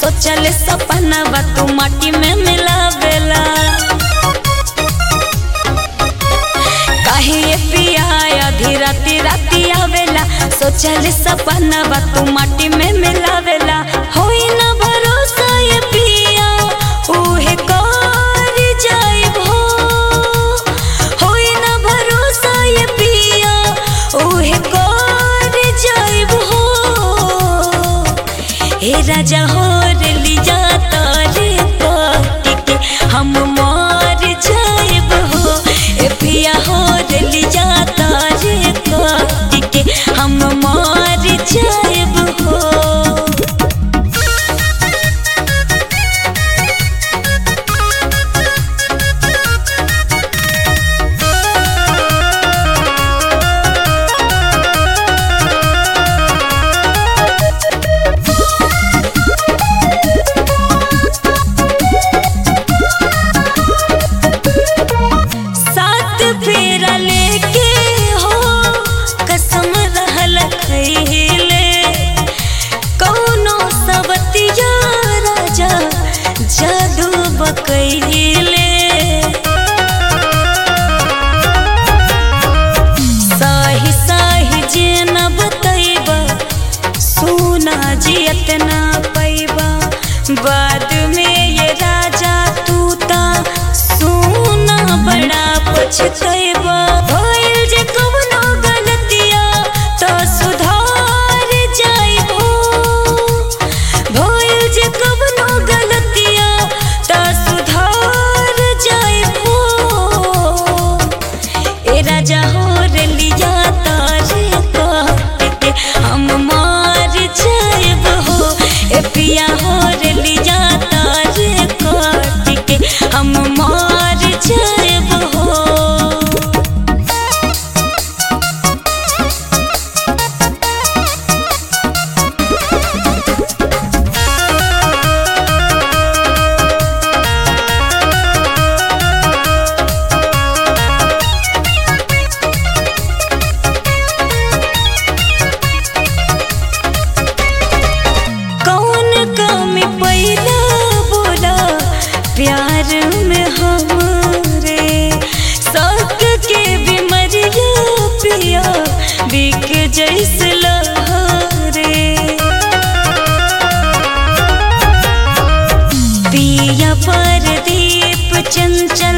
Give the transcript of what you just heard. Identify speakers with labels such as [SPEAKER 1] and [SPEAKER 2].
[SPEAKER 1] सोचल सपना बा तू माटी में मिलावेला काहे ये पिया आधी राती राती आवेला सोचल सपना बा तू माटी में मिलावेला होई ना भरोसा ये पिया उहे कर जाइब हो होई ना भरोसा ये पिया उहे कर जाइब हो हे राजा हो रे लिया तारे पाटी के हम मर जाइब हो ए पिया हो रे लिया तारे पाटी के हम मर जाइब हो सात फेरा लेके हो कसम रहल खैले कौनो सबतिया राजा जादू बकैले साही साही जे न बतैबा सोना जियत ना पैबा बाद में ये राजा तू ता सोना बड़ा पछतैबा भइल जे कवनो गलतिया तो सुधार जाइबो भइल जे कवनो गलतिया तो सुधार जाइबो ए राजा हो रे लिया तारे काट के हम मार जाइब हो ए पिया हो रे लिया तारे काट के हम मार जाइब हो कौन कमी पैदा बोला प्यार में हमरे शौक के बीमरिया पिया बिक जैसे लहरे पिया पर दीप चंचल